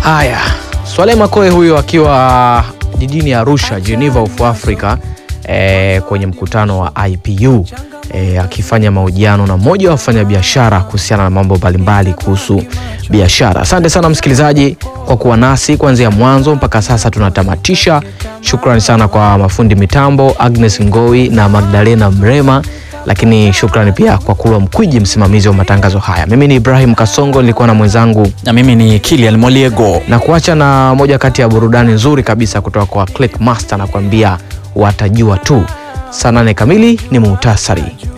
Haya, Swale Makoe huyo akiwa jijini Arusha, Geneva of Africa, eh, kwenye mkutano wa IPU eh, akifanya mahojiano na mmoja wa wafanyabiashara kuhusiana na mambo mbalimbali kuhusu biashara. Asante sana msikilizaji kwa kuwa nasi kuanzia mwanzo mpaka sasa tunatamatisha. Shukrani sana kwa mafundi mitambo Agnes Ngoi na Magdalena Mrema, lakini shukrani pia kwa Kulwa Mkwiji, msimamizi wa matangazo haya. Mimi ni Ibrahim Kasongo, nilikuwa na mwenzangu Na mimi ni Kilian Moliego. na kuacha na moja kati ya burudani nzuri kabisa kutoka kwa Click Master na kuambia watajua tu. Saa nane kamili ni muhtasari.